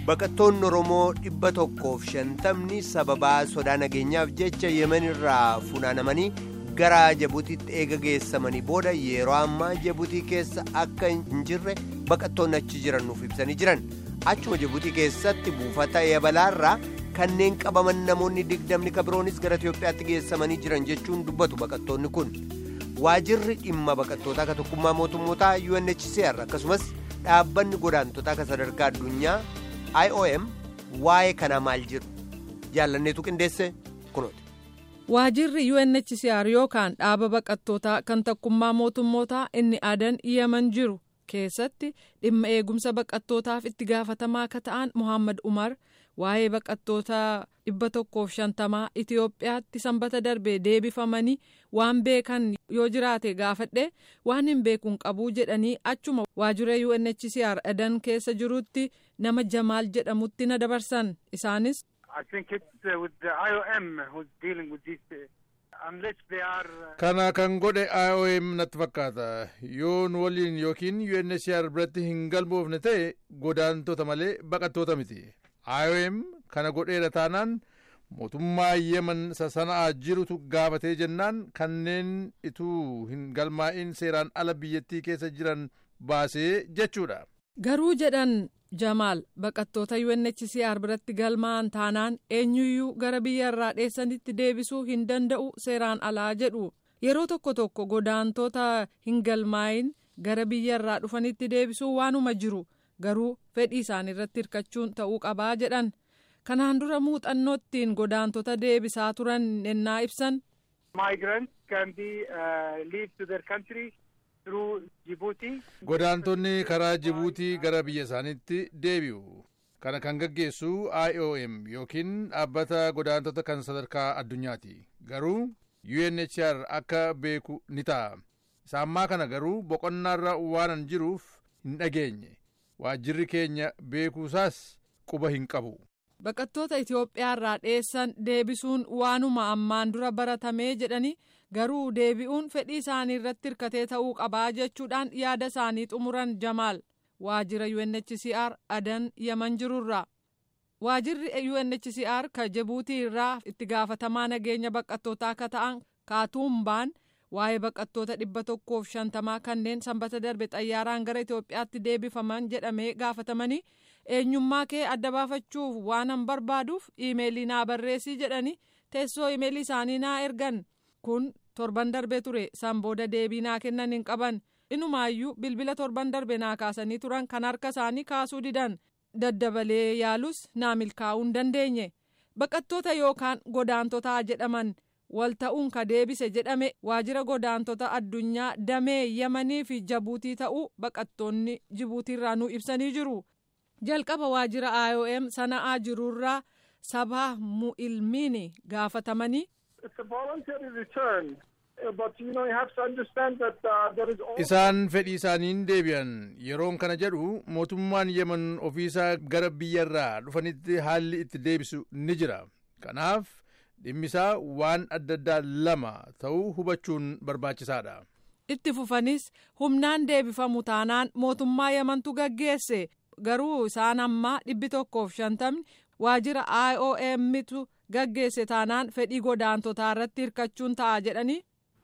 baqattoonni oromoo dhibba tokkoof shantamni sababaa sodaa nageenyaaf jecha yemen irraa funaanamanii gara jabutiitti eega geessamanii booda yeroo ammaa jabutii keessa akka hin jirre baqattoonni achi jiran nuuf ibsanii jiran achuma jabutii keessatti buufata yabalaarraa kanneen qabaman namoonni digdamni kabiroonis gara itiyoophiyaatti geessamanii jiran jechuun dubbatu baqattoonni kun waajirri dhimma baqattootaa ka tokkummaa mootummootaa unhcr akkasumas dhaabbanni godaantotaa ka sadarkaa addunyaa iom waa'ee kanaa maal jedhu jaallanneetu qindeesse kunooti. waajirri unhcr yookaan dhaaba baqattootaa kan tokkummaa mootummootaa inni adan yemen jiru keessatti dhimma eegumsa baqattootaaf itti gaafatamaa akka ta'an muhammad umar waa'ee baqattoota dhibba tokkoof shantamaa itiyoophiyaatti sanbata darbee deebifamanii waan beekan yoo jiraate gaafadhe waan hin beekuun qabuu jedhanii achuma waajjira unhcr adan keessa jirutti nama jamaal jedhamutti na dabarsan isaanis. kana kan godhe iom natti fakkaata yoon waliin yookiin unhcr biratti hin galmoofne ta'e godaantota malee baqattoota miti iom kana godheera taanaan mootummaa yemen sasana'aa jirutu gaafatee jennaan kanneen ituu hin galmaa'in seeraan ala biyyattii keessa jiran baasee jechuudha. garuu jedhan jamaal baqattoota unhcr biratti galmaa'an taanaan eenyuyyuu gara biyya irraa dheessanitti deebisuu hin danda'u seeraan alaa jedhu yeroo tokko tokko godaantota hin galmaa'in gara biyya irraa dhufanitti deebisuu waanuma jiru garuu fedhii isaanii irratti hirkachuun ta'uu qabaa jedhan kanaan dura muuxannoottiin godaantota deebisaa turan ennaa ibsan. godaantonni karaa jibuutii gara biyya isaaniitti deebi'u kana kan gaggeessu iom yookiin dhaabbata godaantota kan sadarkaa addunyaati garuu unhcr akka beeku ni ta'a isaammaa kana garuu boqonnaarra waanan jiruuf hin dhageenye waajjirri keenya beekuusaas quba hin qabu. baqattoota itiyoophiyaa irraa dheessan deebisuun waanuma ammaan dura baratamee jedhani garuu deebi'uun fedhii isaanii irratti hirkatee ta'uu qabaa jechuudhaan yaada isaanii xumuran jamaal waajjira unhcr adan yemen jirurra waajjirri unhcr ka jibuutii irraa itti gaafatamaa nageenya baqattootaa akka ta'an kaatuumbaan waa'ee baqattoota dhibba tokkoof shantamaa kanneen sanbata darbe xayyaaraan gara itiyoophiyaatti deebifaman jedhamee gaafatamanii eenyummaa kee adda baafachuuf waanan barbaaduuf iimeelii naa barreessii jedhanii teessoo iimeelii isaanii naa ergan kun torban darbe ture san booda deebii naa kennan hin qaban inumaayyuu bilbila torban darbe naa kaasanii turan kan harka isaanii kaasuu didan daddabalee yaalus naa milkaa'uu hin dandeenye baqattoota yookaan godaantotaa jedhaman wal ta'uun ka deebise jedhame waajjira godaantota addunyaa damee yemanii fi jabuutii ta'uu baqattoonni jibuutiirraa nu ibsanii jiru. jalqaba waajjira iom sana'aa jirurraa sabaa mu'ilmiini gaafatamanii. isaan fedhii isaaniin deebi'an yeroon kana jedhu mootummaan yemen ofiisaa gara biyyarraa dhufanitti haalli itti deebisu ni jira kanaaf dhimmisaa waan adda addaa lama ta'uu hubachuun barbaachisaadha. itti fufanis humnaan deebifamu taanaan mootummaa yemantu gaggeesse. garuu isaan ammaa dhibbi tokkoof shantamni waajjira iomtu gaggeesse taanaan fedhii godaantotaa irratti hirkachuun ta'a jedhanii.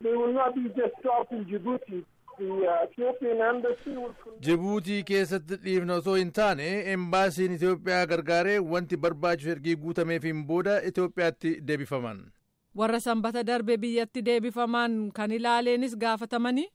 jibuutii keessatti dhiifna osoo hin taane embaasiin itiyoophiyaa gargaaree wanti barbaachisu ergii guutameefiin booda itiyoophiyaatti deebifaman. warra sanbata darbe biyyatti deebifaman kan ilaaleenis gaafatamanii.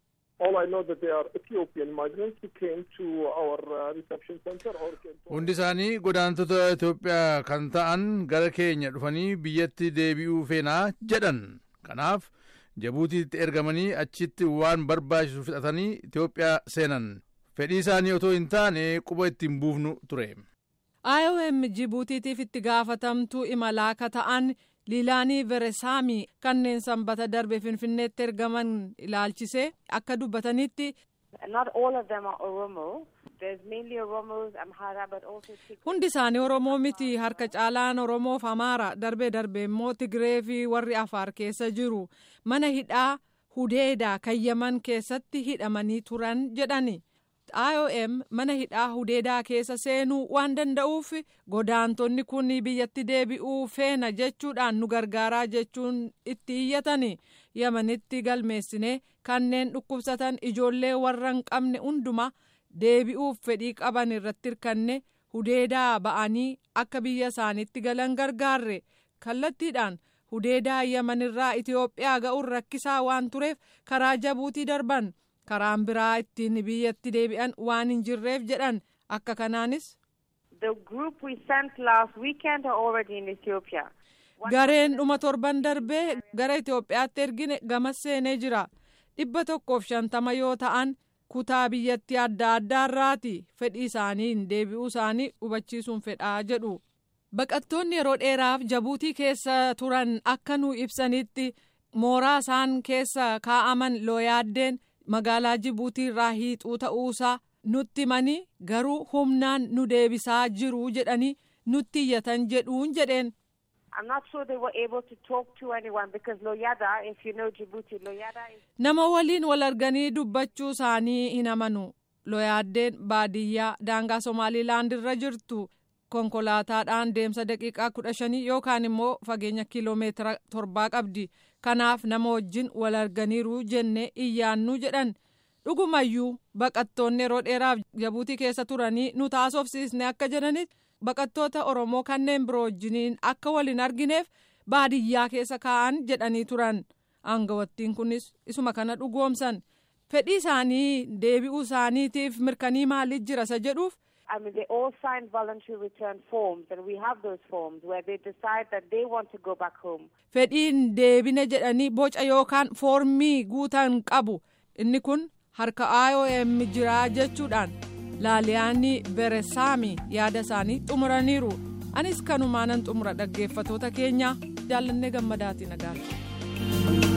hundi isaanii godaantota itiyoophiyaa kan ta'an gara keenya dhufanii biyyatti deebi'uu feenaa jedhan kanaaf jibuutiitti ergamanii achitti waan barbaachisu fixatanii itiyoophiyaa seenan fedhii isaanii otoo hin taane quba ittiin buufnu ture. iom jibuutiitiif itti gaafatamtuu imalaa akka ta'an liilaanii veresaamii kanneen sanbata darbe finfinneetti ergaman ilaalchisee akka dubbatanitti. hundi isaanii oromoo miti harka caalaan oromoof amaara darbee darbee immoo tigiree fi warri afaar keessa jiru mana hidhaa hudeedaa kan yemen keessatti hidhamanii turan jedhani IOM mana hidhaa hudeedaa keessa seenuu waan danda'uuf godaantonni kun biyyatti deebi'uu feena jechuudhaan nu gargaaraa jechuun itti iyyatani yamanitti galmeessine kanneen dhukkubsatan ijoollee warra hin qabne hunduma deebi'uuf fedhii qaban irratti hirkanne hudeedaa ba'anii akka biyya isaaniitti galan gargaarre kallattiidhaan hudeedaa yamanirraa Itoophiyaa ga'uun rakkisaa waan tureef karaa jabuutii darban. karaan biraa ittiin biyyatti deebi'an waan hin jirreef jedhan akka kanaanis. The group we sent last weekend are already in Ethiopia. Gareen dhuma torban darbee gara Itoophiyaatti ergine gamas seenee jira. dhibba tokkoof shantama yoo ta'an kutaa biyyattii adda addaarraati fedhii isaaniin deebi'uu isaanii hubachiisuun fedhaa jedhu. Baqattoonni yeroo dheeraaf jabuutii keessa turan akka nu ibsanitti mooraa isaan keessa kaa'aman looyaaddeen. magaalaa jibuutii irraa hiixuu ta'uusaa nutti himanii garuu humnaan nu deebisaa jiru jedhanii nutti iyyatan jedhuun jedheen. I'm not sure they were able to talk to anyone because Loyada, if you know Djibouti, Loyada is. Nama waliin wal arganii dubbachuu isaanii hin amanu. Looyaaddeen baadiyyaa daangaa Somaaliilaand irra jirtu konkolaataadhaan deemsa daqiiqaa kudha shanii yookaan immoo fageenya kiiloomeetira torbaa qabdi. Kanaaf nama wajjin wal arganiiru jennee iyyaannuu jedhan. Dhugumayyuu baqattoonni yeroo dheeraaf jabuutii keessa turanii nu taasofsiisne akka jedhanitti baqattoota Oromoo kanneen biroo wajjiniin akka wal hin argineef baadiyyaa keessa kaa'an jedhanii turan. Aangawattiin kunis isuma kana dhugoomsan. Fedhii isaanii deebi'uu isaaniitiif mirkanii maaliif jira isa jedhuuf. I mean, they all signed voluntary return forms, and we have those forms where they decide that they want to go back home. Fedhiin deebine jedhanii boca yookaan foormii guutan qabu. Inni kun harka IOM jiraa jechuudhaan laaliyaanii beresaami yaada isaanii xumuraniiru. Anis kanumaanan xumura dhaggeeffatoota keenya jaallannee gammadaatiin nagaatu.